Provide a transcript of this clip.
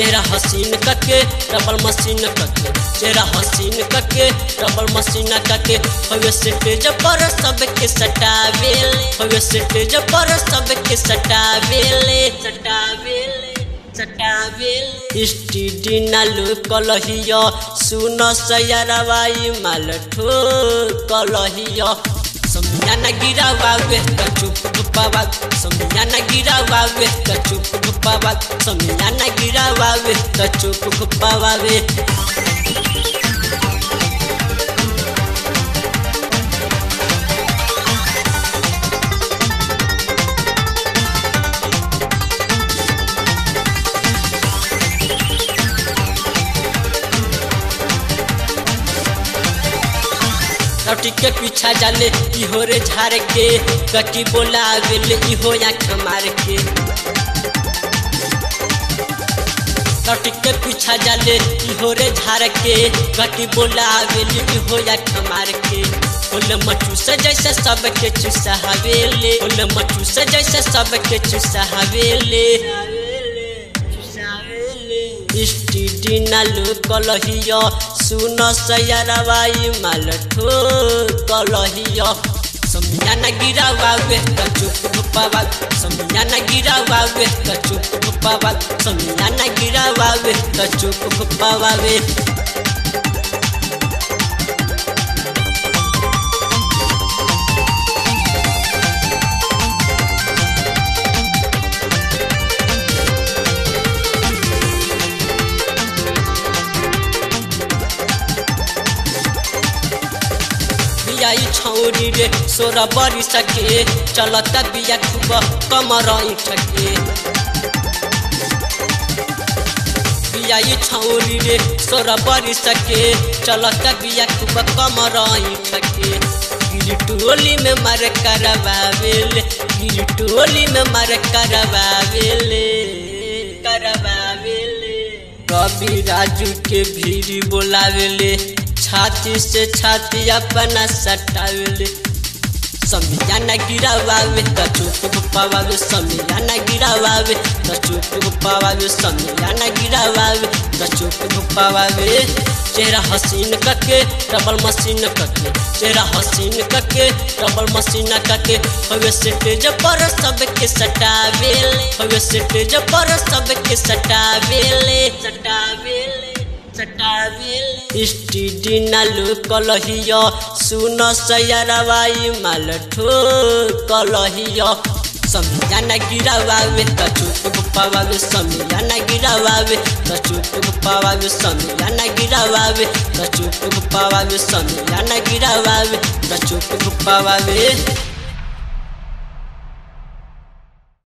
चेहरा हसीन कके डबल मशीन कके चेहरा हसीन कके डबल मशीन कके हवे स्टेज पर सबके सटावेले हवे स्टेज पर सबके सटावेले सटावेले सटावेले स्टीडी नालू कलहिया सुन सयरवाई माल ठो कलहिया समियाना गिरावावे त चुप गुपावा समियाना गिरावावे त चुप गुपावा समियाना गिरावावे त चुप गुपावावे लौटी के पीछा जाले इहो रे झाड़ के कटी बोला गेले इहो आँख मार के लौटी के पीछा जाले इहो रे झाड़ के कटी बोला गेले इहो आँख मार के ओले मचू से जैसे सबके चुसा हवेले ओले मचू से जैसे सबके चुसा हवेले स्टीडी नालू कलहिया सुन सयरवाई माल ठो कलहिया समियाना गिरावावे त चुप गुपावा समियाना गिरावावे त चुप गुपावा समियाना गिरावावे त चुप गुपावावे बियाई छौरी रे सोरा बरी सके चलता बिया खूब कमर ठके बियाई छौरी रे सोरा बरी सके चलता बिया खूब कमर ठके गिरी टोली में मार करवावेले गिरी टोली में मार करवावेले करवावेले कवि राजू के भीड़ बोलावेले छाती से छाती अपना सटावेले समियाना गिरावावे त चुप गुपावावे समियाना गिरावावे त चुप गुपावावे समियाना गिरावावे त चुप गुपावावे चेहरा हसीन कके डबल मशीन कके चेहरा हसीन कके डबल मशीन कके हवे स्टेज पर सबके सटावेले हवे स्टेज पर सबके सटावेले सटावेले स्टीडी नालू कलहिया सुन सयरवाई माल ठो कलहिया समियाना गिरावावे त चुप गुपावावे समियाना गिरावावे त चुप गुपावावे समियाना गिरावावे त चुप गुपावावे समियाना गिरावावे त चुप गुपावावे